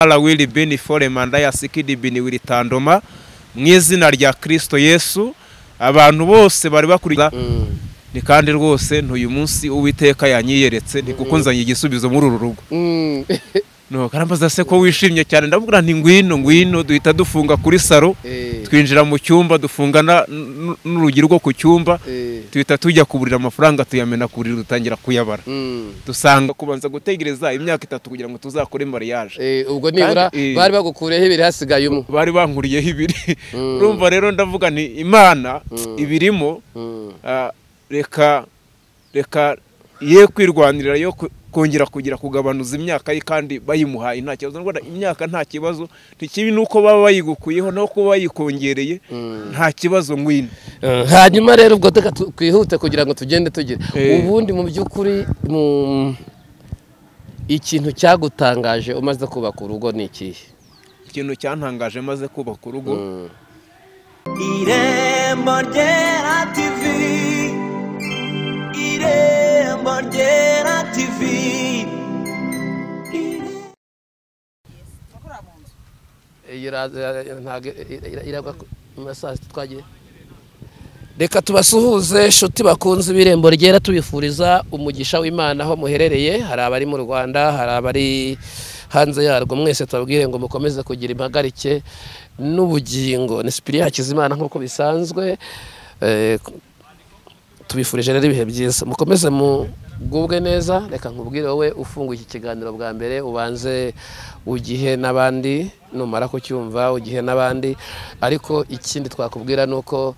will be form and I seeked bin will tandoma mu izina rya Kristo Yesu abantu bose bari bakurikira ni kandi rwose ntuyu munsi uwiteka yanyiyeretse ntikukunzanye igisubizo muri uru rugo no karambaza se ko wishimye cyane ndavuga nti ngwino ngwino duhita dufunga kuri saro twinjira mu cyumba dufunga n'urugi rwo ku cyumba duhita tujya kuburira amafaranga tuyamena kurira dutangira kuyabara dusanga kubanza gutegereza imyaka itatu kugira ngo tuzakore mariage ubwo nibura bari bagukureho ibiri hasigaye umwe bari bankuriyeho ibiri urumva rero ndavuga nti imana ibirimo reka reka ye kwirwanirira yo kongera kugira kugabanuza imyaka ye kandi bayimuhaye nta kibazo imyaka nta kibazo ntikibi nuko baba bayigukuyeho no kuba bayikongereye nta kibazo ngwino hanyuma rero ubwo reka twihute kugira ngo tugende tugire ubundi mu by'ukuri ikintu cyagutangaje umaze kubaka urugo ni ikihe ikintu cyantangaje maze kubaka urugo irembo ryera tivi irembo ryera tivi reka tubasuhuze inshuti bakunze ibirembo ryera tubifuriza umugisha w'imana aho muherereye hari abari mu rwanda hari abari hanze yarwo mwese tubabwire ngo mukomeze kugira impagarike n'ubugingo ni sipiriya hakizimana nk'uko bisanzwe tubifurije rero ibihe byiza mukomeze mugubwe neza reka nkubwire wowe ufunguye iki kiganiro bwa mbere ubanze ugihe n'abandi numara kucyumva ugihe n'abandi ariko ikindi twakubwira ni uko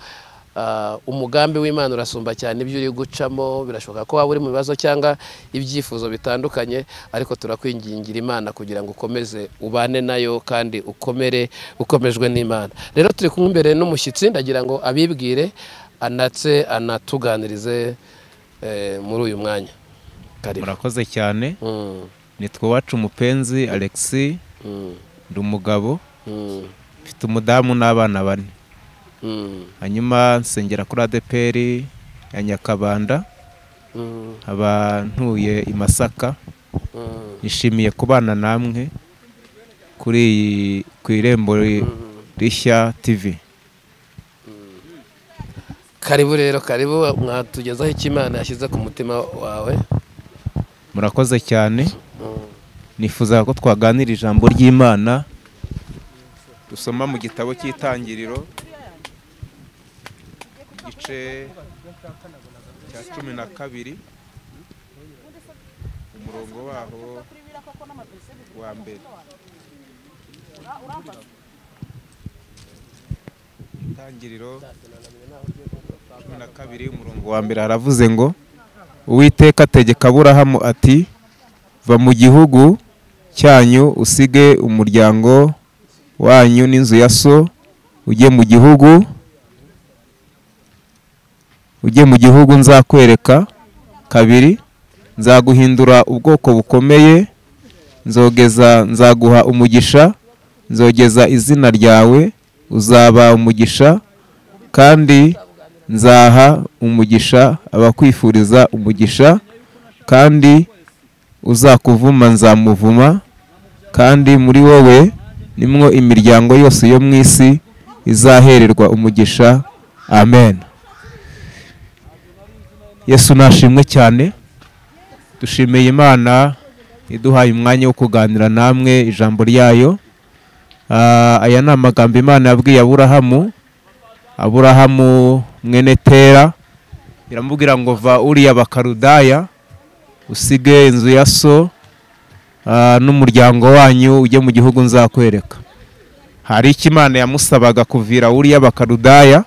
umugambi w'imana urasumba cyane ibyo uri gucamo birashoboka ko waba uri mu bibazo cyangwa ibyifuzo bitandukanye ariko turakwingingira imana kugira ngo ukomeze ubane nayo kandi ukomere ukomejwe n'imana rero turi kumwe imbere n'umushyitsi ndagira ngo abibwire anatse anatuganirize muri uyu mwanya murakoze cyane nitwa iwacu umupenzi alexi ndi umugabo mfite umudamu n'abana bane hanyuma nsengera kuri adeperi ya nyakabanda nkaba ntuye i masaka nishimiye kubana namwe kuri iyi ku irembo rishya tivi karibu rero karibu mwatugezaho icyo imana yashyize ku mutima wawe murakoze cyane nifuza ko twaganira ijambo ry'imana dusoma mu gitabo cy'itangiriro igice cya cumi na kabiri umurongo waho wa mbere itangiriro cumi na kabiri umurongo wa mbere haravuze ngo uwiteka ategeka aburahamu ati va mu gihugu cyanyu usige umuryango wanyu n'inzu ya so ujye mu gihugu ujye mu gihugu nzakwereka kabiri nzaguhindura ubwoko bukomeye nzogeza nzaguha umugisha nzogeza izina ryawe uzaba umugisha kandi nzaha umugisha abakwifuriza umugisha kandi uzakuvuma nzamuvuma kandi muri wowe nimwo imiryango yose yo mu isi izahererwa umugisha amen yesu nashimwe cyane dushimiye imana iduhaye umwanya wo kuganira namwe ijambo ryayo aya ni amagambo imana yabwiye aburahamu aburahamu mwene tera iramubwira ngo va uriya bakarudaya usige inzu ya so n'umuryango wanyu ujye mu gihugu nzakwereka hari icyo imana yamusabaga kuvira uriya bakarudaya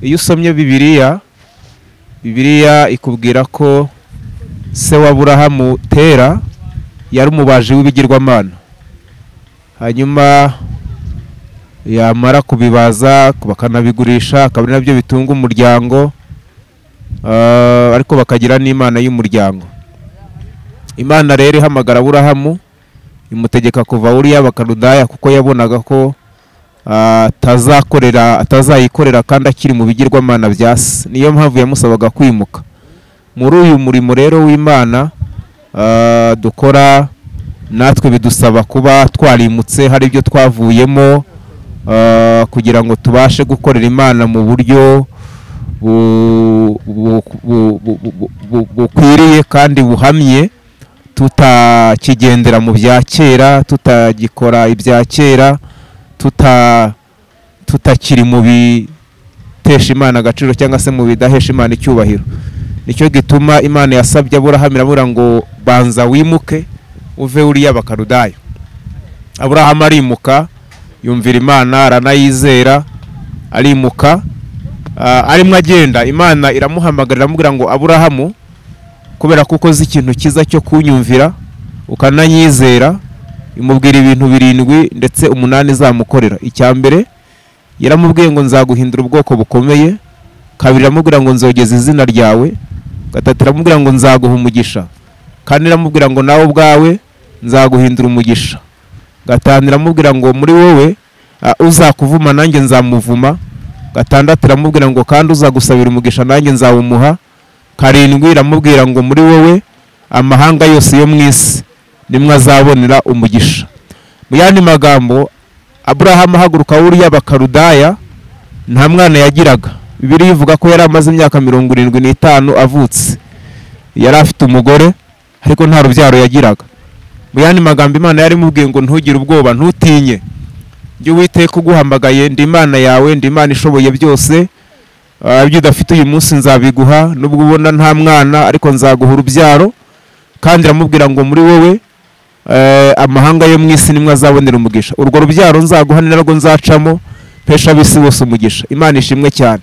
iyo usomye bibiriya bibiliya ikubwira ko se wa burahamu tera yari umubaji w'ibigirwamana hanyuma yamara kubibaza bakanabigurisha akaba ari nabyo bitunga umuryango ariko bakagira n'imana y'umuryango imana rero ihamagara burahamu imutegeka kuva uriya bakarudaya kuko yabonaga ko atazakorera atazayikorera kandi akiri mu bigirwamana bya se niyo mpamvu yamusabaga kwimuka muri uyu murimo rero w'imana dukora natwe bidusaba kuba twarimutse hari ibyo twavuyemo ah, kugira ngo tubashe gukorera imana mu buryo bu- bu- bu- bu- bu- bu- bukwiriye kandi buhamye tutakigendera mu bya kera tutagikora ibya kera tuta tutakiri mu bitesha imana agaciro cyangwa se mu bidahesha imana icyubahiro nicyo gituma imana yasabye aburahamu irabura ngo banza wimuke uve uriya bakarudayo aburahamu arimuka yumvira imana aranayizera arimuka ah, arimo agenda imana iramuhamagarira iramubwira ngo aburahamu kubera ko ukoze ikintu cyiza cyo kunyumvira ukananyizera imubwira ibintu birindwi ndetse umunani izamukorera icya mbere yaramubwiye ngo nzaguhindura ubwoko bukomeye kabiri iramubwira ngo nzogeza izina ryawe gatatu iramubwira ngo nzaguha umugisha kane iramubwira ngo nawe ubwawe nzaguhindura umugisha gatanu iramubwira ngo muri wowe ah, uzakuvuma nanjye nzamuvuma gatandatu iramubwira ngo kandi uzagusabira umugisha nanjye nzawumuha karindwi iramubwira ngo muri wowe amahanga yose yo mu isi nimwe azabonera umugisha mu yandi magambo aburahamu ahaguruka wuriya bakarudaya nta mwana yagiraga bibiri ivuga ko yari amaze imyaka mirongo irindwi n'itanu avutse yari afite umugore ariko nta rubyaro yagiraga mu yandi magambo imana yari imubwiye ngo ntugire ubwoba ntutinye jya uwiteka uguhamagaye ndi imana yawe ndi imana ishoboye byose Ah, ibyo udafite uyu munsi nzabiguha nubwo ubona nta mwana ariko nzaguha urubyaro kandi iramubwira ngo muri wowe eh, amahanga yo mu isi nimwe azabonera umugisha urwo rubyaro nzaguha ni narwo nzacamo pesha ab'isi bose umugisha imana ishimwe cyane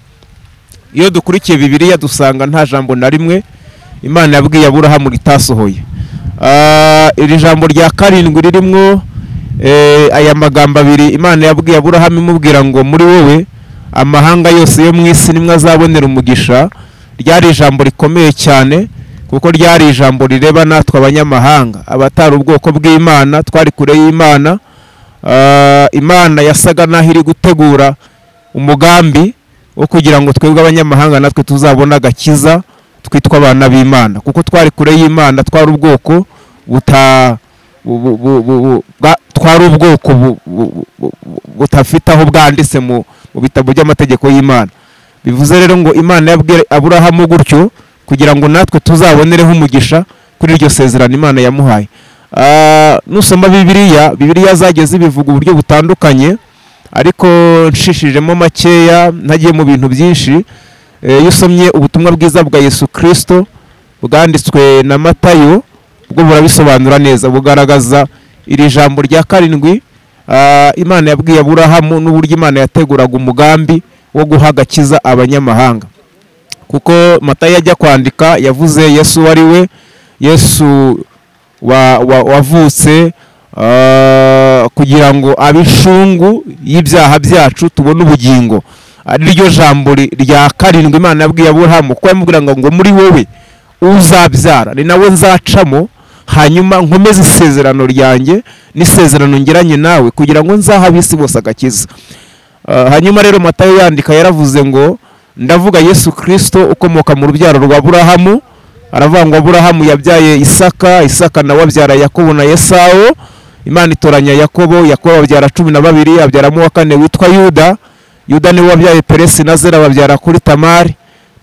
iyo dukurikiye bibiriya dusanga nta jambo na rimwe imana yabwiye aburahamu ritasohoye Ah, iri jambo rya karindwi ririmo eh, aya magambo abiri imana yabwiye aburahamu imubwira ngo muri wowe amahanga yose yo mu isi nimwe azabonera umugisha ryari ijambo rikomeye cyane kuko ryari ijambo rireba natwe abanyamahanga abatari ubwoko bw'imana twari kure y'imana Ah, imana yasaga n'aho iri gutegura umugambi wo kugira ngo twebwe abanyamahanga natwe tuzabone agakiza twitwa abana b'imana kuko twari kure y'imana twari ubwoko buta bu- bu- bu- bu- bu- bwa- twari ubwoko bu- bu- bu- bu- bu- budafite aho bwanditse mu mu bitabo by'amategeko y'imana bivuze rero ngo imana yabwiye aburahamu gutyo kugira ngo natwe tuzabonereho umugisha kuri iryo sezerano imana yamuhaye Ah, nusoma bibiliya bibiliya zageze bivuga uburyo butandukanye ariko nshishijemo makeya ntagiye mu bintu byinshi Eh, iyo usomye ubutumwa bwiza bwa yesu kirisito bwanditswe na matayo bwo burabisobanura neza bugaragaza iri jambo rya karindwi ah, imana yabwiye aburahamu n'uburyo imana yateguraga umugambi wo guha agakiza abanyamahanga kuko matayo ajya kwandika yavuze yesu uwo ari we yesu wa- wa- wavutse ah, kugira ngo abe inshungu y'ibyaha byacu tubone ubugingo ari ryo jambo ri- rya karindwi imana yabwiye aburahamu kuko yamubwira ngo ngo muri wowe uzabyara ni nawe nzacamo hanyuma nkomeze isezerano ryanjye n'isezerano ngeranye nawe kugira ngo nzahe ab'isi bose agakiza Ah, hanyuma rero matayo yandika yaravuze ngo ndavuga yesu kirisito ukomoka mu rubyaro rwa aburahamu aravuga ngo aburahamu yabyaye isaka isaka nawe abyara yakobo na esawo imana itoranya yakobo yakobo abyara cumi na babiri abyaramo uwa kane witwa yuda yuda niwe wabyaye peresi na zera babyara kuri tamari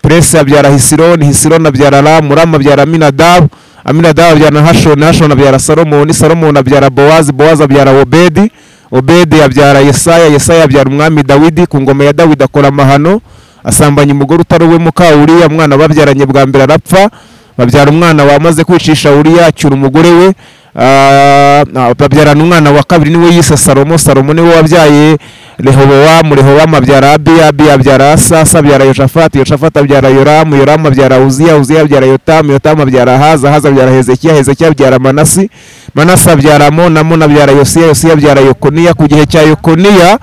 peresi abyara hisironi hisironi abyara ramu ramu abyara aminadabu aminadabu abyara hashoni hashoni abyara salomoni salomoni abyara bowazi bowazi abyara obedi obedi abyara yesaya yesaya abyara umwami dawidi ku ngoma ya dawidi akora amahano asambanya umugore utari uwe muka uriya mwana babyaranye bwa mbere arapfa babyara umwana wamaze kwicisha uriya acyura umugore we Ah, ah, babyarana umwana wa kabiri niwe yise salomo salomo niwe wabyaye rehobowamu rehobowamu abyara abiya abiya abyara asa asa abyara yoshafati yoshafati abyara yoramu yoramu abyara uziya uziya abyara yotamu yotamu abyara haza haza abyara hezekiya hezekiya abyara manasi manasi abyara amoni amoni abyara yosiya yosiya abyara yokoniya ku gihe cya yokoniya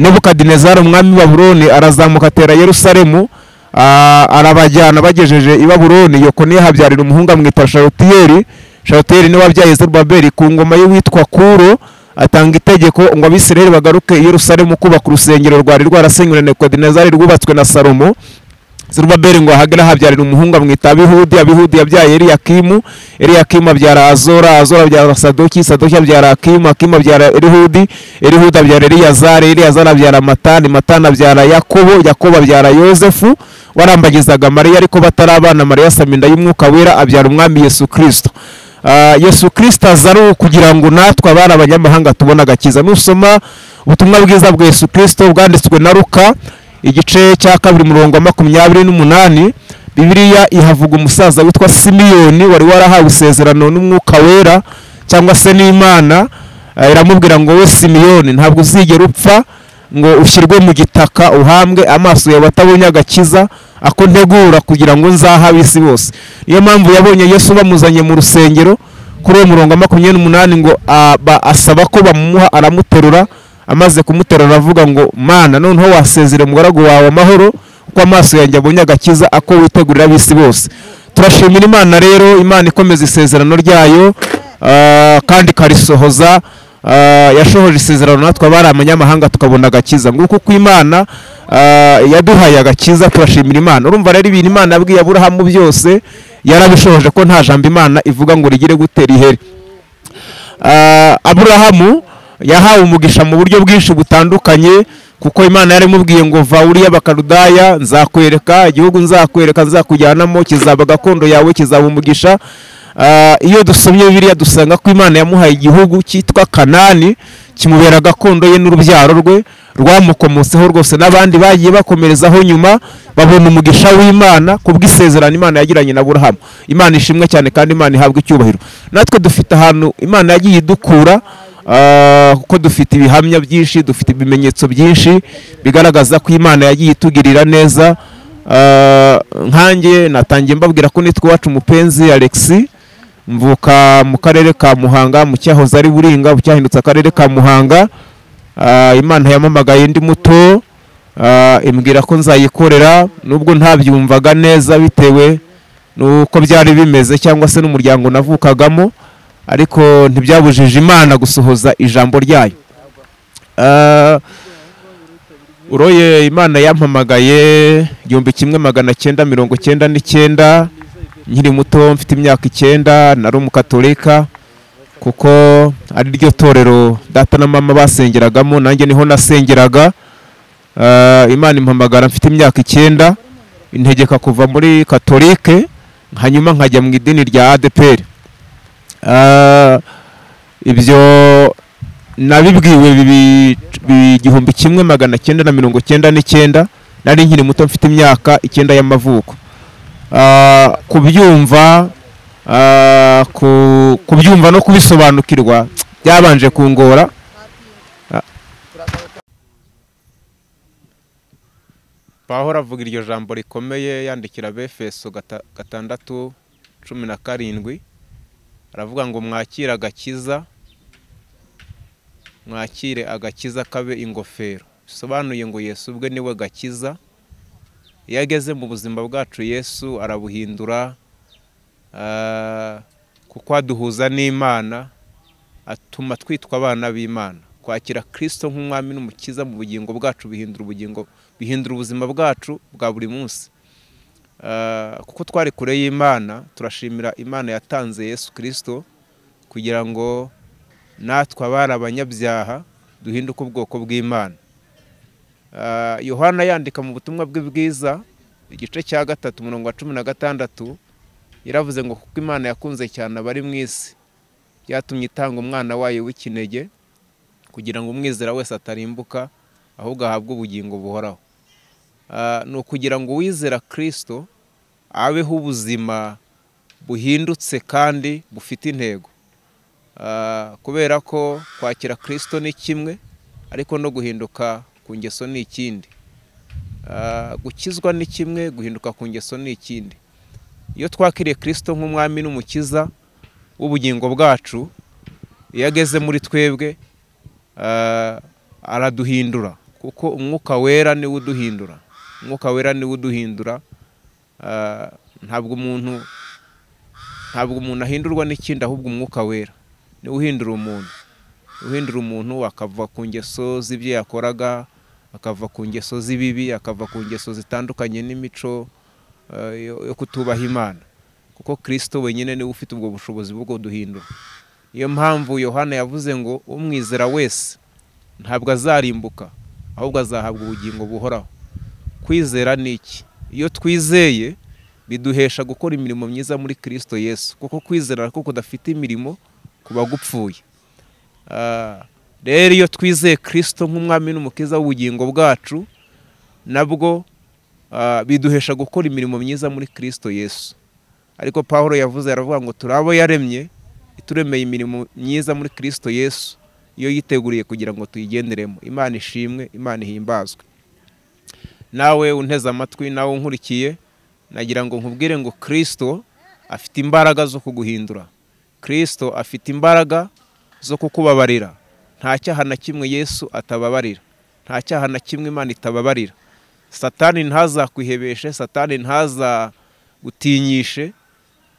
nebukadinezari umwami wa buroni arazamuka atera yerusalemu Ah, arabajyana bagejeje i babuloni yokoniya habyarira umuhungu amwita sharutiyeri sharutiyeri niwe wabyaye zerubabeli ku ngoma y'uwitwa kuro atanga itegeko ngo abisirayeli bagaruke i yerusalemu kubaka urusengero rwari rwarasenywe na nekodinezari rwubatswe na salomo zerubabeli ngo ahagere ahabyarira umuhungu amwita abihudi abihudi yabyaye eliyakimu eliyakimu abyara azora azora abyara sadoki sadoki abyara akimu akimu abyara elihudi elihudi abyara eliyazari eliyazari abyara matani matani abyara yakobo yakobo abyara yozefu warambagizaga mariya ariko batarabana mariya saminda y'umwuka wera abyara umwami yesu kirisito Ah, yesu kirisito aza ari ukugira ngo natwe abari abanyamahanga tubone agakiza nusoma ubutumwa bwiza bwa yesu kirisito bwanditswe na ruka igice cya kabiri murongo wa makumyabiri n'umunani bibiriya ihavuga umusaza witwa simiyoni wari warahawe isezerano n'umwuka wera cyangwa se n'imana Ah, iramubwira ngo we simiyoni ntabwo uzigera upfa ngo ushyirwe mu gitaka uhambwe amaso yawe atabonye agakiza ako ntegura kugira ngo nzahe ab'isi bose niyo mpamvu yabonye yesu bamuzanye mu rusengero kuri uwo murongo wa makumyabiri n'umunani ngo aba- asaba ko bamumuha aramuterura amaze kumuterura aravuga ngo mana noneho wasezere umugaragu wawe amahoro kuko amaso yanjye abonye agakiza ako witegurira ab'isi bose turashimira imana rero imana ikomeza isezerano ryayo ah, kandi ikarisohoza Ah, yashohoje isezerano natwe abari abanyamahanga tukabona agakiza nguko uko imana ah, yaduhaye agakiza turashimira imana urumva rero ibintu imana yabwiye aburahamu byose yarabishohoje ko nta jambo imana ivuga ngo rigire gutera iheri Ah, aburahamu yahawe umugisha mu buryo bwinshi butandukanye kuko imana yarimubwiye ngo va uriya bakarudaya nzakwereka igihugu nzakwereka nzakujyanamo kizaba gakondo yawe kizaba umugisha Ah, iyo dusomye bibiliya dusanga ko imana yamuhaye igihugu cyitwa kanani kimubera gakondo ye n'urubyaro rwe rwamukomotseho rwose n'abandi bagiye bakomerezaho nyuma babona umugisha w'imana ku bw'isezerano imana yagiranye na burahamu imana ishimwe cyane kandi imana ihabwa icyubahiro natwe dufite ahantu imana yagiye idukura ah, kuko dufite ibihamya byinshi dufite ibimenyetso byinshi bigaragaza ko imana yagiye itugirira neza Ah, nkanjye natangiye mbabwira ko nitwa iwacu umupenzi alexi mvuka mu karere ka muhanga mu cyahoze ari buringa cyahindutse akarere ka muhanga Ah, imana yamamagaye ndi muto ah, imbwira ko nzayikorera nubwo ntabyumvaga neza bitewe n'uko byari bimeze cyangwa se n'umuryango navukagamo ariko ntibyabujije imana gusohoza ijambo ryayo Ah, uroye imana yampamagaye igihumbi kimwe magana cyenda mirongo cyenda n'icyenda nkiri muto mfite imyaka icyenda nari umukatorika kuko ari ryo torero data na mama basengeragamo nanjye niho nasengeraga Ah, imana impamagara mfite imyaka icyenda integeka kuva muri katolike hanyuma nkajya mu idini rya adeperi ibyo nabibwiwe bibi- bi- igihumbi kimwe magana cyenda na mirongo cyenda n'icyenda nari nkiri muto mfite imyaka icyenda y'amavuko Ah, kubyumva ah, ku- kubyumva no kubisobanukirwa byabanje kungora pahora avuga iryo jambo rikomeye yandikira befeso gata- gatandatu cumi na karindwi aravuga ngo mwakire agakiza mwakire agakiza kabe ingofero bisobanuye ngo yesu ubwe niwe gakiza iyo ageze mu buzima bwacu yesu arabuhindura ah, kuko aduhuza n'imana atuma twitwa abana b'imana kwakira kirisito nk'umwami n'umukiza mu bugingo bwacu bihindura ubugingo bihindura ubuzima bwacu bwa buri munsi Ah, kuko twari kure y'imana turashimira imana yatanze yesu kirisito kugira ngo natwe abari abanyabyaha duhinduke ubwoko bw'imana Ah, yohana yandika mu butumwa bwe bwiza igice cya gatatu umurongo wa cumi na gatandatu yaravuze ngo kuko imana yakunze cyane abari mu isi byatumye itanga umwana wayo w'ikinege kugira ngo umwizera wese atarimbuka ahubwo ahabwe ubugingo buhoraho Ah, ni ukugira ngo uwizera kirisito abeho ubuzima buhindutse kandi bufite intego Ah, kubera ko kwakira kirisito ni kimwe ariko no guhinduka ku ngeso ni ikindi Ah, gukizwa ni kimwe guhinduka ku ngeso ni ikindi iyo twakiriye kirisito nk'umwami n'umukiza w'ubugingo bwacu iyo ageze muri twebwe ah, araduhindura kuko umwuka wera niwe uduhindura umwuka wera niwe uduhindura Ah, ntabwo umuntu ntabwo umuntu ahindurwa n'ikindi ahubwo umwuka wera niwe uhindura umuntu uhindura umuntu akava ku ngeso z'ibyo yakoraga akava ku ngeso z'ibibi akava ku ngeso zitandukanye n'imico eh, yo yo kutubaha imana kuko kirisito wenyine niwe ufite ubwo bushobozi bwo kuduhindura niyo mpamvu yohana yavuze ngo umwizera wese ntabwo azarimbuka ahubwo azahabwa ubugingo buhoraho kwizera ni iki iyo twizeye biduhesha gukora imirimo myiza muri kirisito yesu kuko kwizera ko kudafite imirimo kuba gupfuye Ah, rero iyo twizeye kirisito nk'umwami n'umukiza w'ubugingo bwacu nabwo ah, biduhesha gukora imirimo myiza muri kirisito yesu ariko paul yavuze aravuga ngo turi abo yaremye ituremeye imirimo myiza muri kirisito yesu iyo yiteguriye kugira ngo tuyigenderemo imana ishimwe imana ihimbazwe nawe unteze amatwi nawe unkurikiye nagira ngo nkubwire ngo kirisito afite imbaraga zo kuguhindura kirisito afite imbaraga zo kukubabarira nta cyaha na kimwe yesu atababarira nta cyaha na kimwe imana itababarira satani ntazakwihebeshe satani ntazagutinyishe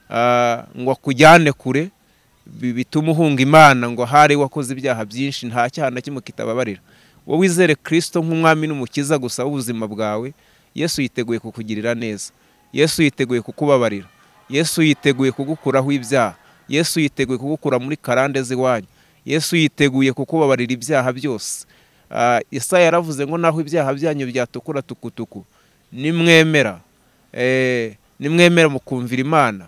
ah, ngo akujyane kure bi- bituma uhunga imana ngo ahari wakoze ibyaha byinshi nta cyaha na kimwe kitababarira wowe wizere kirisito nk'umwami n'umukiza gusa w'ubuzima bwawe yesu yiteguye kukugirira neza yesu yiteguye kukubabarira yesu yiteguye kugukuraho ibyaha yesu yiteguye kugukura muri karande z'iwanyu yesu yiteguye kukubabarira ibyaha byose Ah, Yesaya yaravuze ngo naho ibyaha byanyu byatukura tukutuku nimwemera eh, nimwemera mukumvira imana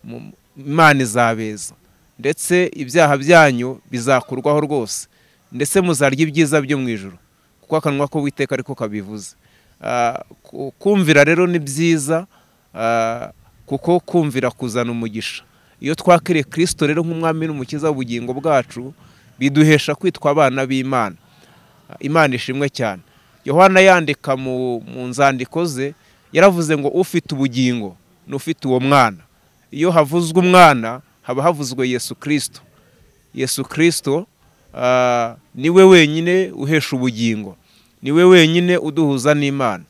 mu- imana izabeza ndetse ibyaha byanyu bizakurwaho rwose ndetse muzarya ibyiza byo mu ijoro kuko akanwa k'uwiteka ariko kabivuze Ah, ku- kumvira rero ni byiza ah, kuko kumvira kuzana umugisha iyo twakiriye kirisito rero nk'umwami n'umukiza w'ubugingo bwacu biduhesha kwitwa abana b'imana imana ishimwe cyane yohana yandika mu mu nzandiko ze yaravuze ngo ufite ubugingo n'ufite uwo mwana iyo havuzwe umwana haba havuzwe yesu kirisito yesu kirisito ah, niwe wenyine uhesha ubugingo niwe wenyine uduhuza n'imana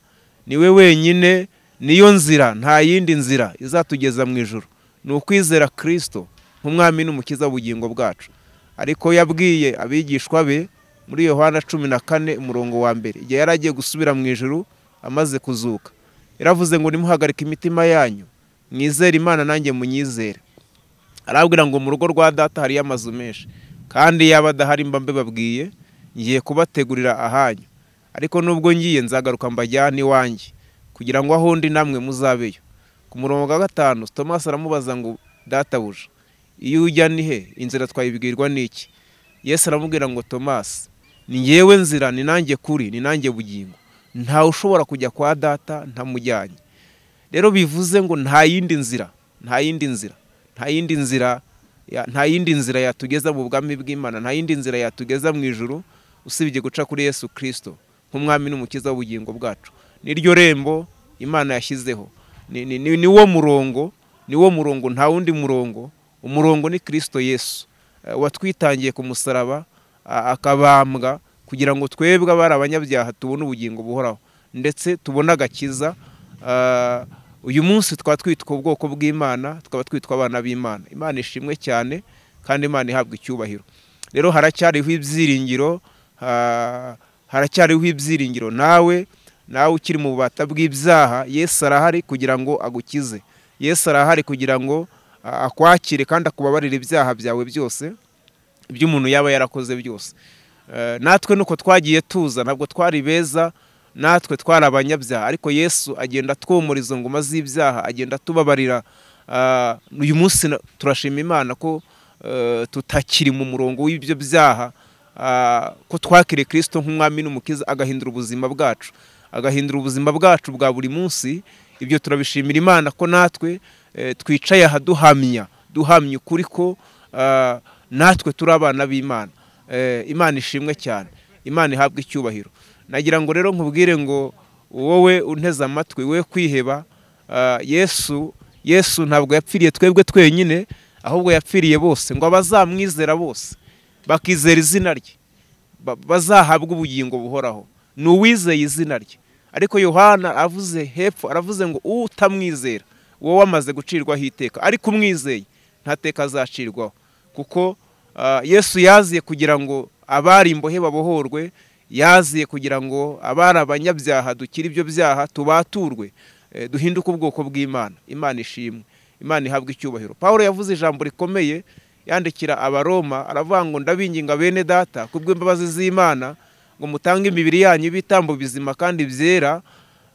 niwe wenyine niyo nzira nta yindi nzira izatugeza mu ijoro ni ukwizera kirisito nk'umwami n'umukiza w'ubugingo bwacu ariko yabwiye abigishwa be muri yohana cumi na kane umurongo wa mbere igihe yari agiye gusubira mu ijoro amaze kuzuka yaravuze ngo nimuhagarike imitima yanyu mwizere imana nanjye munyizere arabwira ngo mu rugo rwa data hariyo amazu menshi kandi yaba adahari mba mbibabwiye ngiye kubategurira ahanyu ariko nubwo ngiye nzagaruka mbajyane iwanjye kugira ngo aho ndi namwe muzabeyo ku murongo wa gatanu tomasi aramubaza ngo databuja iyo ujya ni he inzira twayibwirwa n'iki yesu aramubwira ngo tomasi ni ngewe nzira ni nanjye kuri ni nanjye bugingo ntawe ushobora kujya kwa data ntamujyanye rero bivuze ngo nta yindi nzira nta yindi nzira nta yindi nzira ya- nta yindi nzira yatugeza mu bwami bw'imana nta yindi nzira yatugeza mu ijuru usibye guca kuri yesu kirisito nk'umwami n'umukiza w'ubugingo bwacu niryo rembo imana yashyizeho ni, ni, ni, ni wo murongo ni wo murongo nta wundi murongo umurongo ni kirisito yesu Eh, watwitangiye ku musaraba a- akabambwa kugira ngo twebwe abari abanyabyaha tubone ubugingo buhoraho ndetse tubone agakiza Ah, uyu munsi twaba twitwa ubwoko bw'imana tukaba twitwa abana b'imana imana ishimwe cyane kandi imana ihabwa icyubahiro rero haracyariho ibyiringiro ah, haracyariho ibyiringiro nawe nawe ukiri mu bubata bw'ibyaha yesu arahari kugira ngo agukize yesu arahari kugira ngo ah, akwakire kandi akubabarire ibyaha byawe byose ibyo umuntu yaba yarakoze byose Eh, natwe nuko twagiye tuza ntabwo twari beza natwe twari abanyabyaha ariko yesu agenda atwomoriza ngoma z'ibyaha agenda atubabarira Ah, uyu munsi na- turashima imana ko eh, tutakiri mu murongo w'ibyo byaha ah, ko twakiriye kirisito nk'umwami n'umukiza agahindura ubuzima bwacu agahindura ubuzima bwacu bwa buri munsi ibyo turabishimira imana ko natwe eh, twicaye aha duhamya duhamya ukuri ko ah, natwe turi abana b'imana Eh, imana ishimwe cyane imana ihabwa icyubahiro nagira ngo rero nkubwire ngo wowe unteze amatwi we kwiheba ah, yesu yesu ntabwo yapfiriye twebwe twenyine ahubwo yapfiriye bose ngo abazamwizera bose bakizera izina rye ba- bazahabwa ubugingo buhoraho ni uwizeye izina rye ariko yohana avuze hepfo aravuze ngo utamwizera wowe wamaze gucirwaho iteka ariko umwizeye nta teka azacirwaho kuko ah, yesu yaziye kugira ngo abari imbohe babohorwe yaziye kugira ngo abari abanyabyaha dukire ibyo byaha tubaturwe eh, duhinduke ubwoko bw'imana imana ishimwe imana ihabwa icyubahiro paul yavuze ijambo rikomeye yandikira abaroma aravuga ngo ndabinginga bene data kubw'imbabazi z'imana ngo mutange imibiri yanyu ibitambo bizima kandi byera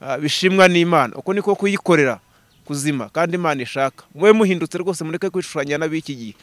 ah, bishimwa n'imana uko niko kuyikorera kuzima kandi imana ishaka mube muhindutse rwose mureke kwishushanya n'ab'iki gihe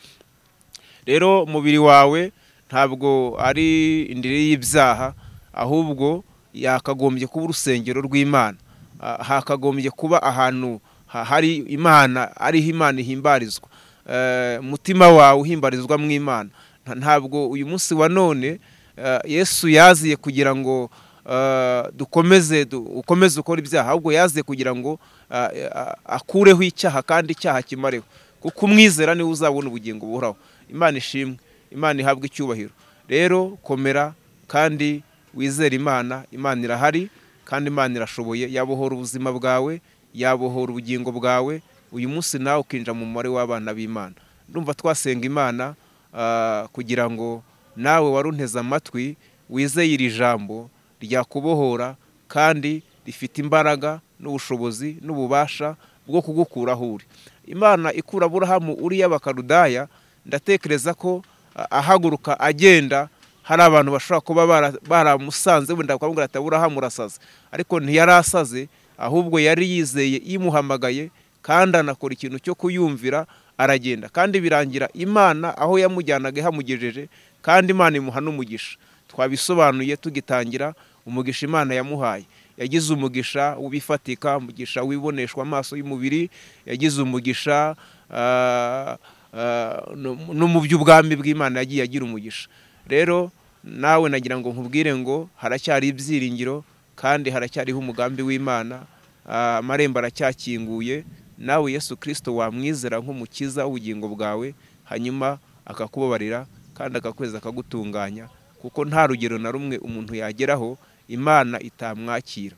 rero umubiri wawe ntabwo ari indiri y'ibyaha ahubwo yakagombye kuba urusengero rw'imana Ah, hakagombye kuba ahantu ha- hari imana ariho imana ihimbarizwa Eh, umutima wawe uhimbarizwa mu imana Nta- ntabwo uyu munsi wa none eh, yesu yaziye kugira ngo eh, dukomeze du- ukomeze ukora ibyaha ahubwo yaziye kugira ngo ah, ah, akureho icyaha kandi icyaha kimareho kuko umwizera niwe uzabona ubugingo buhoraho imana ishimwe imana ihabwa icyubahiro rero komera kandi wizere imana imana irahari kandi imana irashoboye yabohora ubuzima bwawe yabohora ubugingo bwawe uyu munsi nawe ukinjira mu mubare w'abana b'imana ndumva twasenga imana ah, kugira ngo nawe warunteze amatwi wizeye iri jambo ryakubohora kandi rifite imbaraga n'ubushobozi n'ububasha bwo kugukura aho uri imana ikura aburahamu uri y'abakarudaya ndatekereza ko ah, ahaguruka agenda hari abantu bashobora kuba bara- baramusanze wenda bakamubwira ati aburahamu urasaze ariko ntiyari asaze ahubwo yari yizeye imuhamagaye kandi anakora ikintu cyo kuyumvira aragenda kandi birangira imana aho yamujyanaga ihamugejeje kandi imana imuha n'umugisha twabisobanuye tugitangira umugisha imana yamuhaye yagize umugisha w'ibifatika umugisha wiboneshwa amaso y'umubiri yagize umugisha ah, ah, no- no mu by'ubwami bw'imana yagiye agira umugisha rero nawe nagira ngo nkubwire ngo haracyari ibyiringiro kandi haracyariho umugambi w'imana ah, amarembo aracyakinguye nawe yesu kirisito wamwizera nk'umukiza w'ubugingo bwawe hanyuma akakubabarira kandi akakweza akagutunganya kuko nta rugero na rumwe umuntu yageraho imana itamwakira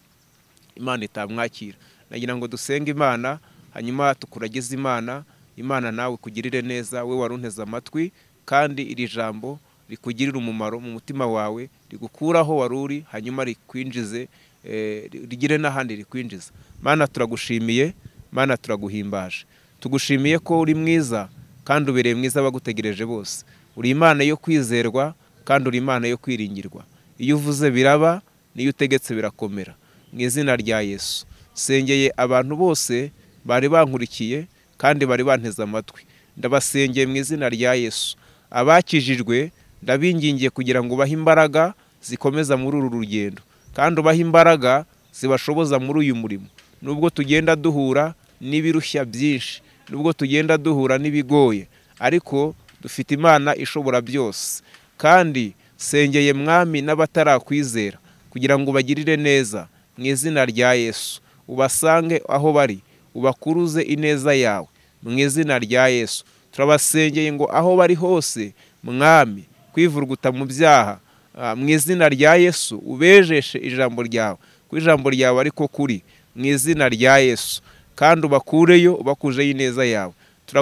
imana itamwakira nagira ngo dusenge imana hanyuma tukuragize imana imana nawe kugirire neza we warunteze amatwi kandi iri jambo rikugirire umumaro mu mutima wawe rigukuraho wari uri hanyuma rikwinjize eh, rigire n'ahandi rikwinjiza mana turagushimiye mana turaguhimbaje tugushimiye ko uri mwiza kandi ubereye mwiza abagutegereje bose uri imana yo kwizerwa kandi uri imana yo kwiringirwa iyo uvuze biraba n'iyo utegetse birakomera mu izina rya yesu sengeye abantu bose bari bankurikiye kandi bari banteze amatwi ndabasengeye mu izina rya yesu abakijijwe ndabingingiye kugira ngo ubahe imbaraga zikomeza muri uru rugendo kandi ubahe imbaraga zibashoboza muri uyu murimo nubwo tugenda duhura n'ibirushya byinshi nubwo tugenda duhura n'ibigoye ariko dufite imana ishobora byose kandi sengeye mwami n'abatarakwizera kugira ngo ubagirire neza mu izina rya yesu ubasange aho bari ubakuruze ineza yawe mu izina rya yesu turabasengeye ngo aho bari hose mwami kwivurguta mu byaha ah, mu izina rya yesu ubejeshe ijambo ryawe ko ijambo ryawe ariko kuri mu izina rya yesu kandi ubakureyo ubakujeho ineza yawe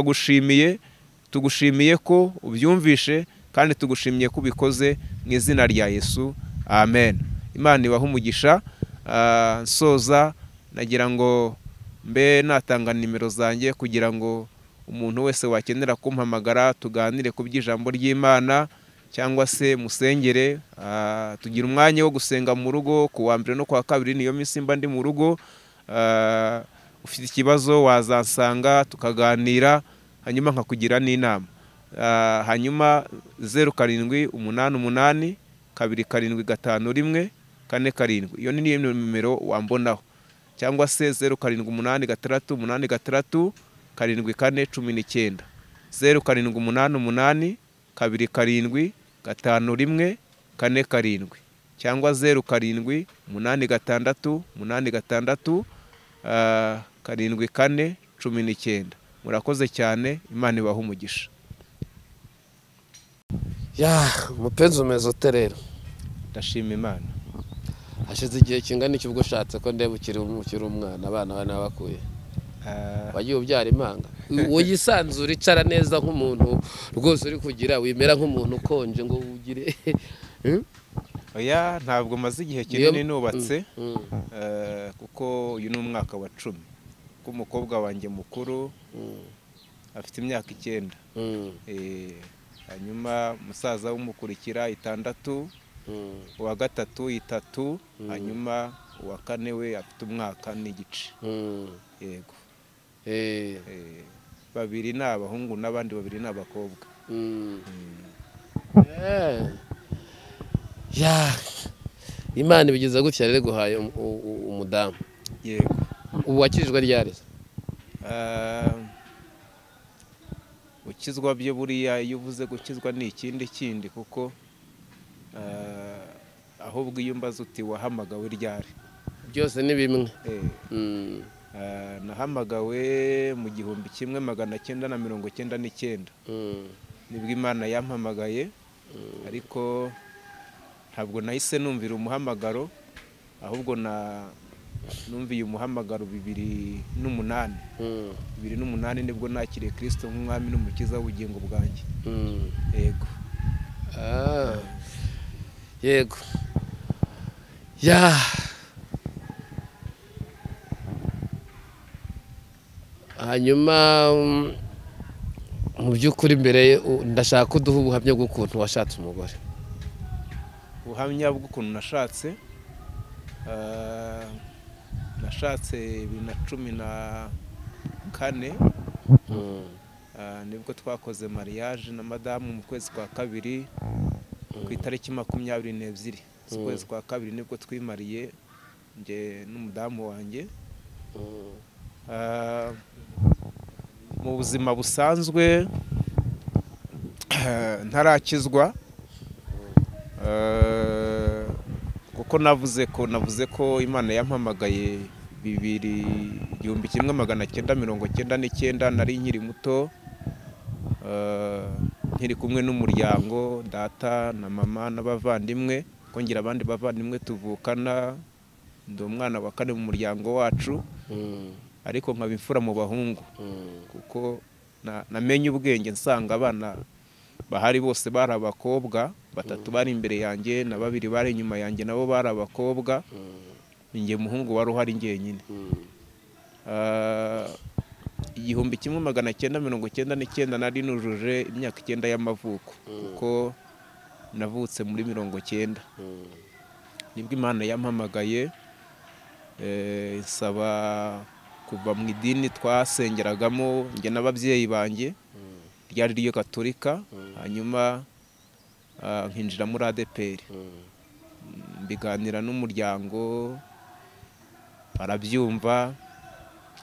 turagushimiye tugushimiye ko ubyumvishe kandi tugushimiye ko ubikoze mu izina rya yesu amen imana ibahe umugisha ah, nsoza nagira ngo mbe natanga nimero zanjye kugira ngo umuntu wese wakenera kumpamagara tuganire ku by'ijambo ry'imana cyangwa se musengere ah, tugira umwanya wo gusenga mu rugo ku wa mbere no ku wa kabiri niyo minsi mba ndi mu rugo Ah, ufite ikibazo wazansanga tukaganira hanyuma nkakugira n'inama Ah, hanyuma zeru karindwi umunani umunani kabiri karindwi gatanu rimwe kane karindwi iyo ni niyo nimero wambonaho cyangwa se zeru karindwi umunani gatandatu umunani gatandatu karindwi kane cumi n'icyenda zeru karindwi umunani umunani kabiri karindwi gatanu rimwe kane karindwi cyangwa zeru karindwi umunani gatandatu umunani gatandatu ah, karindwi kane cumi n'icyenda murakoze cyane imana ibaha umugisha ya umupenzi umeze ute rero ndashima imana hashize igihe kingana iki ubwo ushatse ko ndeba ukiri um- ukiri umwana abana bane bakuye Ah, wagiye ubyara impanga wisanzura icara neza nk'umuntu rwose uri kugira wimera nk'umuntu ukonje ngo ugire Hmm? oya ntabwo maze igihe Niyo- kinini nubatse Mm, eh, kuko uyu ni umwaka wa cumi kuko umukobwa wanjye mukuru mm, afite imyaka icyenda mm, Eh, hanyuma musaza w'umukurikira itandatu mm, uwa gatatu itatu Mm. hanyuma uwa kane we afite umwaka n'igice mm. yego Eh, Eh, babiri ni abahungu n'abandi babiri ni abakobwa mm. Eh. Ya. imana ibigiza gutya rero iguhaye um- u- u- umudamu yego ubu wakirijwe ryari se? Ah, gukizwa byo buriya iyo uvuze gukizwa ni ikindi kindi kuko ah, ahubwo iyo umbaza uti wahamagawe ryari byose ni bimwe Eh, Mm, ah, nahamagawe mu gihumbi kimwe magana cyenda na mirongo cyenda n'icyenda mm, nibwo imana yampamagaye ariko ntabwo nahise numvira umuhamagaro ahubwo na numviye umuhamagaro bibiri n'umunani mm, bibiri n'umunani nibwo nakiriye kirisito nk'umwami n'umukiza w'ubugingo bwanjye mm. yego Ah, yego ya hanyuma mm, mu by'ukuri mbere u- ndashaka ko uduha ubuhamya bw'ukuntu washatse umugore ubuhamya bw'ukuntu nashatse ah, nashatse bibiri na cumi na kane Mm, Ah, nibwo twakoze mariage na madamu mu kwezi kwa kabiri ku itariki makumyabiri n'ebyiri z'ukwezi kwa kabiri nibwo twimariye njye n'umudamu wanjye mm, Ah, mu buzima busanzwe ntarakizwa Ah, kuko navuze ko navuze ko imana yampamagaye bibiri igihumbi kimwe magana cyenda mirongo cyenda n'icyenda nari nkiri muto Ah, nkiri kumwe n'umuryango data na mama n'abavandimwe kuko ngira abandi bavandimwe tuvukana ndi umwana wa kane mu muryango wacu mm, ariko nkaba imfura mu bahungu mm, kuko na- namenye ubwenge nsanga abana bahari bose bari abakobwa batatu bari imbere yanjye na babiri bari inyuma yanjye nabo bari abakobwa mm, ninjye muhungu wari uhari njyenyine mm, Ah, igihumbi kimwe magana cyenda mirongo cyenda n'icyenda nari nujuje imyaka icyenda y'amavuko kuko navutse muri mirongo cyenda mm, nibwo imana yampamagaye eh, nsaba kuva mu idini twasengeragamo njye n'ababyeyi banjye ryari ryo gaturika hanyuma ah, nkinjira muri adeperi mm, mbiganira n'umuryango barabyumva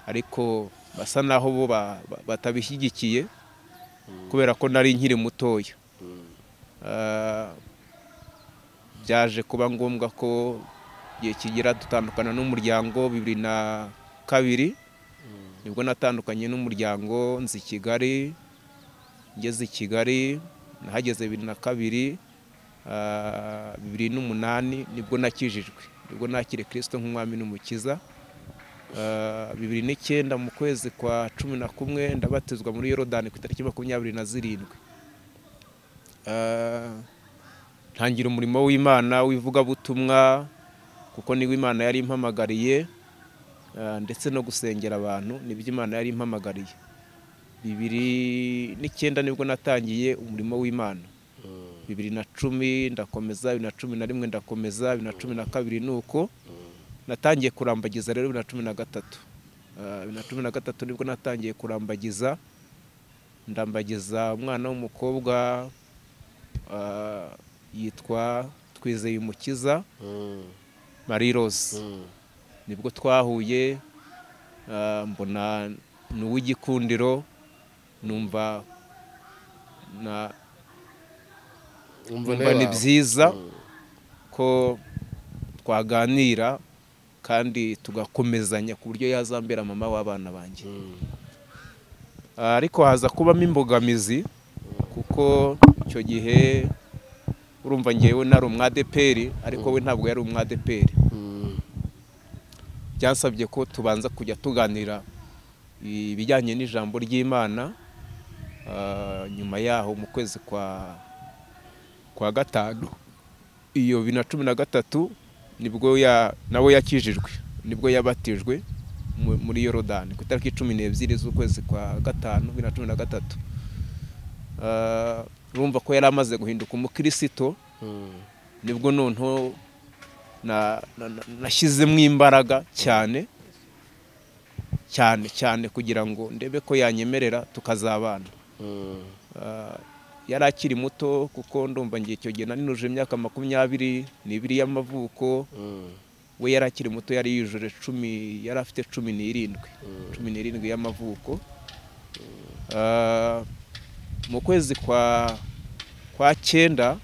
ariko basa naho bo ba- ba- batabishyigikiye kubera ko nari nkiri mutoya mm, Ah, byaje kuba ngombwa ko igihe kigera dutandukana n'umuryango bibiri na kabiri nibwo natandukanye n'umuryango nzi i kigali ngeze i kigali nahageze bibiri na kabiri ah, bibiri n'umunani nibwo nakijijwe nibwo nakiriye kirisito nk'umwami n'umukiza Ah, bibiri n'icyenda mu kwezi kwa cumi na kumwe ndabatizwa muri yorodani ku itariki makumyabiri na zirindwi Ah, ntangira umurimo w'imana w'ivugabutumwa kuko niwo imana yari impamagariye ah, ndetse no gusengera abantu nibyo imana yari impamagariye bibiri n'icyenda nibwo natangiye umurimo w'imana mm, bibiri na cumi ndakomeza bibiri na cumi na rimwe ndakomeza bibiri na cumi na kabiri ni uko natangiye kurambagiza rero bibiri na cumi na gatatu Ah, bibiri na cumi na gatatu nibwo natangiye kurambagiza ndambagiza umwana w'umukobwa ah, yitwa twizeye umukiza mm, marie rose mm, nibwo twahuye ah, mbona ni uw'igikundiro numva na umva numva ni wawe. byiza Mm, ko twaganira kandi tugakomezanya ku buryo yazambera mama w'abana banjye mm, Ah, ariko haza kubamo imbogamizi kuko icyo gihe urumva ngewe nari umwadeperi ariko we ntabwo yari umwadeperi mm, byasabye ko tubanza kujya tuganira ibijyanye n'ijambo ry'imana Ah, nyuma yaho mu kwezi kwa kwa gatanu iyo bibiri na cumi na gatatu nibwo ya nawe yakijijwe nibwo yabatijwe mu- muri yorodani ku itariki cumi n'ebyiri z'ukwezi kwa gatanu bibiri na cumi na gatatu Ah, urumva ko yari amaze guhinduka umukirisito Mm. nibwo noneho na- na- na- nashyizemo imbaraga cyane cyane cyane kugira ngo ndebe ko yanyemerera tukazabana Mm. Ah, yari akiri muto kuko ndumva ngiye icyo gihe naninuje imyaka makumyabiri n'ibiri y'amavuko Mm. we yari akiri muto yari yujuje cumi yari afite cumi n'irindwi cumi n'irindwi y'amavuko Ah, mu kwezi kwa kwa cyenda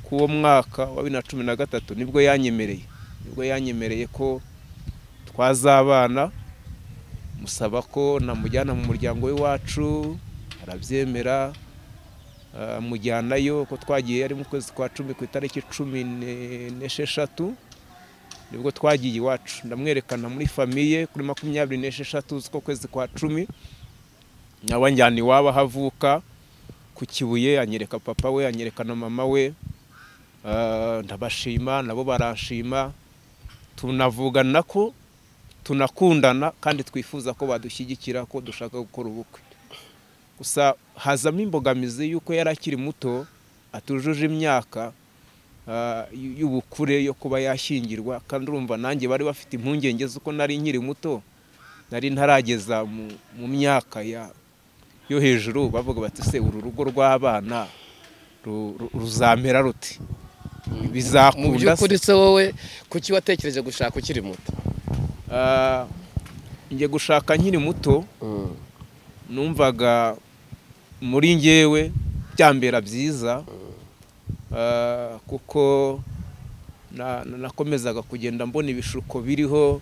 k'uwo mwaka wa bibiri na cumi na gatatu nibwo yanyemereye nibwo yanyemereye ko twazabana musaba ko namujyana mu muryango w'iwacu arabyemera ah, mujyanayo ko twagiye ari mu kwezi kwa cumi ku itariki cumi ne- n'esheshatu nibwo twagiye iwacu ndamwerekana muri famiye kuri makumyabiri n'esheshatu z'uko kwezi kwa cumi nawe anjyana iwabo aho avuka ku kibuye anyereka papa we anyereka na mama we Ah, ndabashima nabo baranshima tunavugana ko tunakundana kandi twifuza ko badushyigikira ko dushaka gukora ubukwe gusa hazamo imbogamizi y'uko yari akiri muto atujuje imyaka ah, y- y'ubukure yo kuba yashyingirwa kandi urumva nanjye bari bafite impungenge z'uko nari nkiri muto nari ntarageza mu- mu myaka ya- yo hejuru bavuga bati se uru rugo rw'abana ru- ru- ruzamera ruti mu bizakunda se?" by'ukuri se wowe kuki watekereje gushaka ukiri muto Ah, njye gushaka nkiri muto numvaga muri njyewe byambera byiza ah, kuko na- na- nakomezaga kugenda mbona ibishuko biriho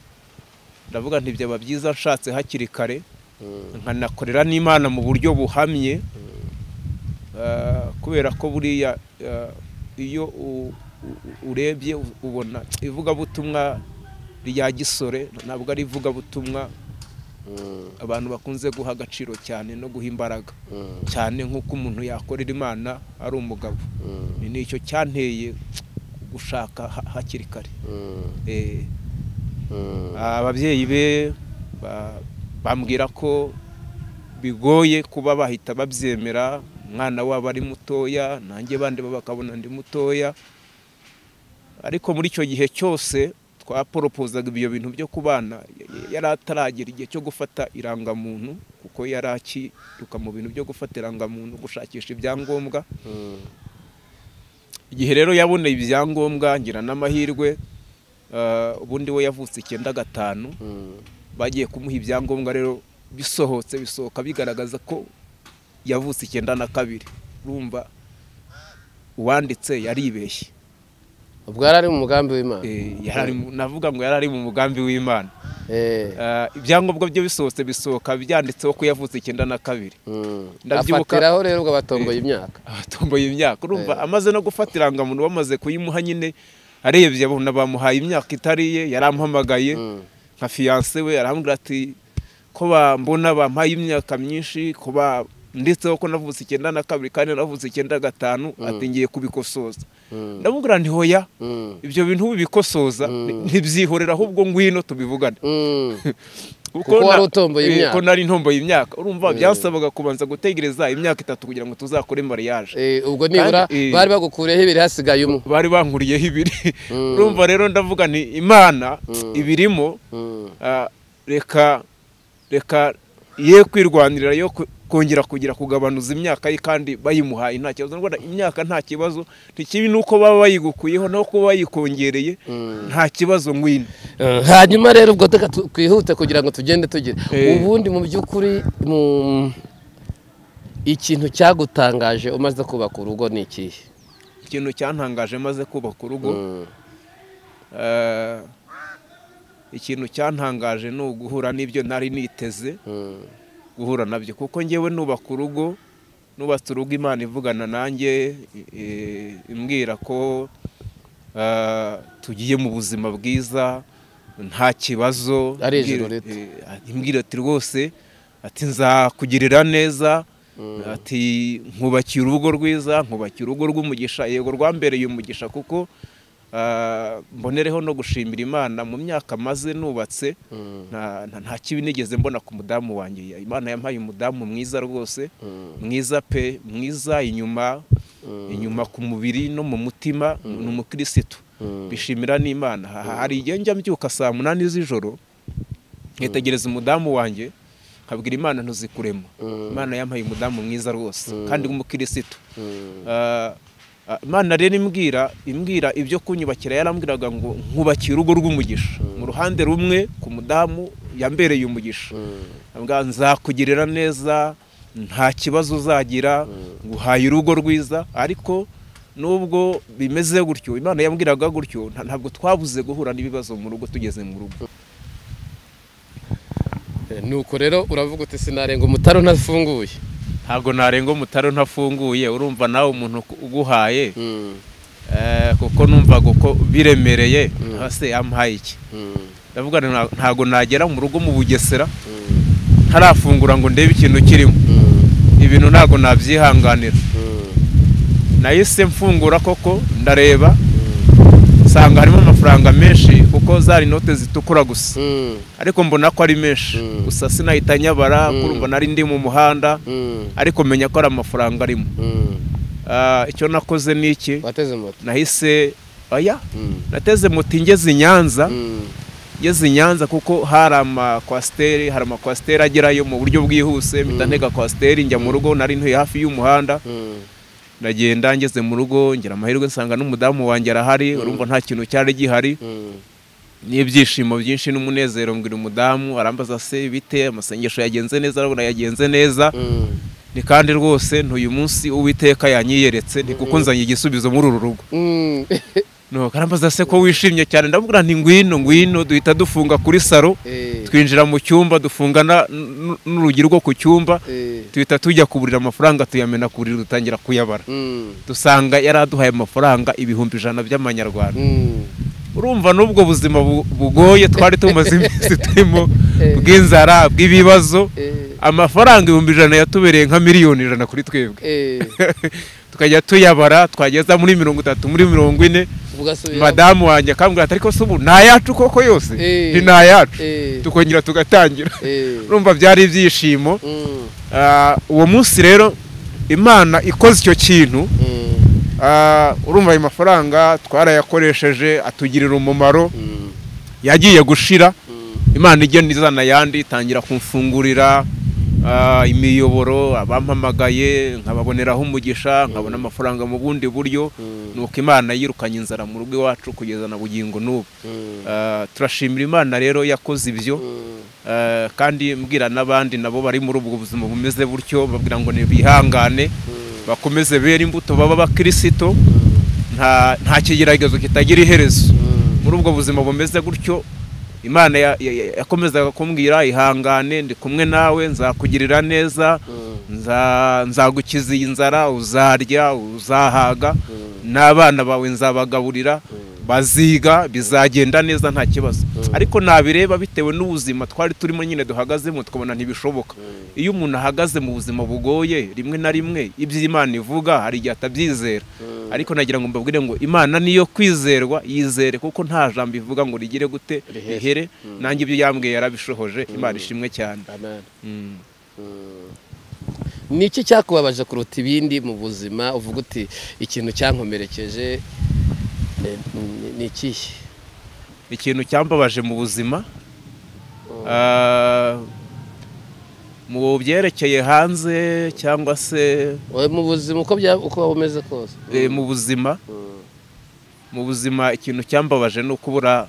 ndavuga nti byaba byiza nshatse hakiri kare nkanakorera n'imana mu buryo buhamye Ah, kubera ko buriya ah, iyo u- u- urebye u- ubona ivugabutumwa rya gisore ntabwo ari ivugabutumwa abantu bakunze guha agaciro cyane no guha imbaraga cyane nk'uko umuntu yakorera imana ari umugabo Ni- ni icyo cyanteye gushaka ha- hakiri kare Eh, ababyeyi be ba- bambwira ko bigoye kuba bahita babyemera umwana wabo ari mutoya nanjye bandi bo bakabona ndi mutoya ariko muri icyo gihe cyose twaporopozaga ibyo bintu byo kubana y- y- yari ataragera igihe cyo gufata irangamuntu kuko yari akiruka mu bintu byo gufata irangamuntu gushakisha ibyangombwa igihe rero yaboneye ibyangombwa ngira n'amahirwe ah, ubundi we yavutse icyenda gatanu bagiye kumuha ibyangombwa rero bisohotse bisohoka bigaragaza ko yavutse icyenda na kabiri urumva uwanditse yaribeshye ubwo yari ari mu mugambi w'imana Eh, yari ari mu- navuga ngo yari ari mu mugambi w'imana Eh. Ah, ibyangombwa bye bisohotse bisohoka byanditseho ko yavutse icyenda na kabiri Mm. Ndabyibuka- afatiraho rero ubwo batomboye imyaka abatomboye imyaka urumva amaze no gufata irangamuntu bamaze kuyimuha nyine arebye abona bamuhaye imyaka itari iye yarampamagaye Mm. nka fiyanse we arambwira ati ko bambona bampaye imyaka myinshi ko ba- nditseho ko navutse icyenda na kabiri kandi navutse icyenda gatanu ati ngiye kubikosoza Mm. ndamubwira nti hoya Mm. ibyo bintu ubikosoza ntibyihorera ahubwo ngwino tubivugane Mm. kuko Kuko wari na- utomboye eh, imyaka. ko nari ntomboye imyaka urumva byasabaga kubanza gutegereza imyaka itatu kugira ngo tuzakore mariage Eh, ubwo nibura Kandi, eh, bari bagukureho ibiri hasigaye umwe bari bankuriyeho ibiri Mm. urumva rero ndavuga ni imana ibirimo Mm. ah, reka reka ye kwirwanirira yo ku- kongera kugira kugabanuza imyaka ye kandi bayimuhaye nta kibazo Ndabona imyaka nta kibazo ntikibi nuko baba bayigukuyeho no kuba bayikongereye nta kibazo ngwino Eh, hanyuma rero ubwo reka tu- twihute kugira ngo tugende tugire Eh. ubundi mu by'ukuri mu ikintu cyagutangaje umaze kubaka urugo ni ikihe ikintu cyantangaje maze kubaka urugo Mm. Eh, ikintu cyantangaje ni uguhura n'ibyo nari niteze Mm. guhura nabyo kuko njyewe nubaka urugo nubatse urugo imana ivugana nanjye eh, imbwira ko ah, tugiye mu buzima bwiza nta kibazo Ari ijuru Imbwira- rito. eh, imbwira ati rwose ati nzakugirira neza ati nkubakira urugo rwiza nkubakira urugo rw'umugisha yego rwambereye umugisha kuko ah, mbonereho no gushimira imana mu myaka maze nubatse nta- nta- nta kibi nigeze mbona ku mudamu wanjye imana yampaye umudamu mwiza rwose mwiza pe mwiza inyuma inyuma ku mubiri no mu mutima ni umukirisitu bishimira n'imana Ha- hari igihe njya mbyuka saa munani z'ijoro nkitegereza umudamu wanjye nkabwira imana ntuzikuremo imana yampaye umudamu mwiza rwose kandi w'umukirisitu Ah, ah, imana rero imbwira imbwira ibyo kunyubakira yarambwiraga ngo nkubakire urugo rw'umugisha mu ruhande rumwe ku mudamu yambereye umugisha ambwira nzakugirira neza nta kibazo uzagira nguhaye urugo rwiza ariko nubwo bimeze gutyo imana yambwiraga gutyo nta- ntabwo twabuze guhura n'ibibazo mu rugo tugeze mu rugo nuko rero uravuga uti sinarenga umutaro ntafunguye ntabwo narenga umutaro ntafunguye urumva nawe umuntu uku- uguhaye eh, kuko numvaga uko biremereye hasi yampaye iki ndavuga nti nta- ntabwo nagera mu rugo mu bugesera ntarafungura ngo ndebe ikintu kirimo ibintu ntabwo nabyihanganira nahise mfungura koko ndareba nsanga harimo amafaranga menshi kuko zari inote zitukura gusa ariko mbona ko ari menshi Mm. gusa sinahita nyabara Mm. kurumva nari ndi mu muhanda ariko menya ko ari amafaranga arimo Ah, icyo nakoze ni iki wateze moto nahise oya nateze moto ingeze i nyanza ngeze i nyanza kuko hari amakwasiteri hari amakwasiteri agerayo mu buryo bwihuse mpita Mm. ntega kwasiteri njya mu rugo nari ntuye hafi y'umuhanda ndagenda ngeze mu rugo ngira amahirwe nsanga n'umudamu wanjye arahari urumva nta kintu cyari gihari n'ibyishimo byinshi n'umunezero mbwira umudamu arambaza se bite amasengesho yagenze neza arabona yagenze neza ni kandi rwose ntuyu munsi uwiteka yanyiyeretse ni kuko nzanye igisubizo muri uru rugo nuko arambaza se ko wishimye cyane ndamubwira nti ngwino ngwino duhita dufunga kuri saro twinjira mu cyumba dufunga na- n- n'urugi rwo ku cyumba duhita tujya kuburira amafaranga tuyamena ku buriri dutangira kuyabara dusanga yari aduhaye amafaranga ibihumbi ijana by'amanyarwanda urumva n'ubwo buzima bu- bugoye twari tumaze iminsi turimo bw'inzara bw'ibibazo amafaranga ibihumbi ijana yatubereye nka miliyoni ijana kuri twebwe tukajya tuyabara twageza muri mirongo itatu muri mirongo ine madamu wanjye akambwira ati ariko se ubu ni ayacu koko yose Eh. ni ayacu tukongera tugatangira urumva byari ibyishimo Ah, uwo munsi rero imana ikoze icyo kintu Ah, urumva ayo mafaranga twarayakoresheje atugirira umumaro yagiye gushira imana igenda izana ayandi itangira kumfungurira ah, imiyoboro abampamagaye nkababoneraho umugisha nkabona amafaranga mu bundi buryo nuko imana yirukanye inzara mu rugo iwacu kugeza na bugingo n'ubu Ah, turashimira imana rero yakoze ibyo Eh, kandi mbwira n'abandi nabo bari muri ubwo buzima bumeze butyo babwira ngo ntibihangane bakomeze bera imbuto baba abakirisito nta nta kigeragezo kitagira iherezo muri ubwo buzima bumeze gutyo imana ya- ya- ya- yakomezaga kumbwira ihangane ndi kumwe nawe nzakugirira neza nza- nzagukiza iyi nzara uzarya uzahaga n'abana bawe nzabagaburira baziga bizagenda neza nta kibazo ariko nabireba bitewe n'ubuzima twari turimo nyine duhagazemo tukabona ntibishoboka iyo umuntu ahagaze mu buzima bugoye rimwe na rimwe ibyo imana ivuga hari igihe atabyizera ariko nagira ngo mbabwire ngo imana niyo kwizerwa yizere kuko nta jambo ivuga ngo rigire gute Rihere. rihere nanjye ibyo yambwiye yarabishohoje imana ishimwe cyane Mm. ni iki cyakubabaje kuruta ibindi mu buzima uvuga uti ikintu cyankomerekeje eh, ni- ni ikihe ikintu cyambabaje mu buzima Ah, mu byerekeye hanze cyangwa se Wowe mu buzima uko bya uko waba umeze kose eh, mu buzima mu buzima ikintu cyambabaje ni ukubura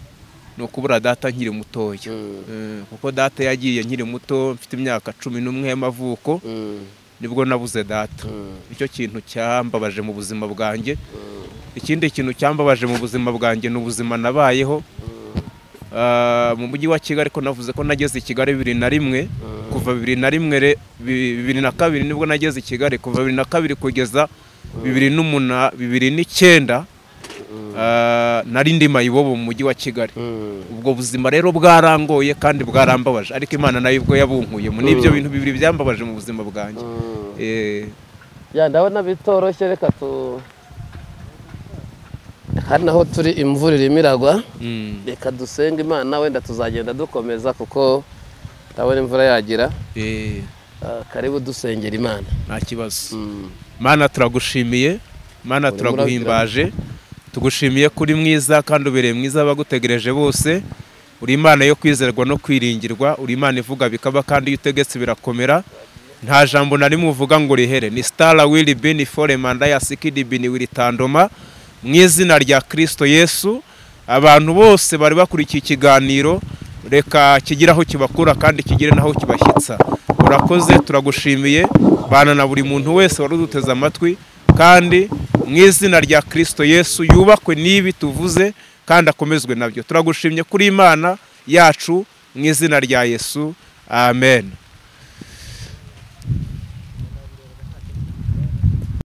ni ukubura data nkiri mutoya Mm. Eh, kuko data yagiye nkiri muto mfite imyaka cumi n'umwe y'amavuko Mm, nibwo nabuze data mm, icyo kintu cyambabaje mu buzima bwanjye ikindi kintu cyambabaje mu buzima bwanjye ni ubuzima nabayeho Ah, mu mujyi wa kigali ko navuze ko nageze i kigali bibiri na rimwe kuva bibiri na rimwe re- bi- bibiri na kabiri nibwo nageze i kigali kuva bibiri na kabiri kugeza bibiri n'umuna bibiri n'icyenda ah, nari ndi mayibobo mu mujyi wa kigali mm, ubwo buzima rero bwarangoye kandi bwarambabaje ariko imana nayo ubwo yabunkuye mu n'ibyo bintu bibiri byambabaje mu buzima bwanjye mm. Eh, ya ndabona bitoroshye reka tu hari naho turi imvura irimo iragwa mm, reka dusenge imana wenda tuzagenda dukomeza kuko ndabona imvura yagira eh, Ah, karibu dusengera imana nta kibazo Mm. mana turagushimiye mana Uri turaguhimbaje tugushimiye ko uri mwiza kandi ubereye mwiza abagutegereje bose uri imana yo kwizerwa no kwiringirwa uri imana ivuga bikaba kandi iyo utegetse birakomera nta jambo na rimwe uvuga ngo rihere ni sitara wili bini fore manda ya sikidi bini wili tandoma mu izina rya kirisito yesu abantu bose bari bakurikiye ikiganiro reka kigire aho kibakura kandi kigire n'aho kibashyitsa urakoze turagushimiye bana na buri muntu wese wari uduteze amatwi kandi mu izina rya kirisito yesu yubakwe n'ibi tuvuze kandi akomezwe nabyo turagushimye kuri imana yacu mu izina rya yesu amen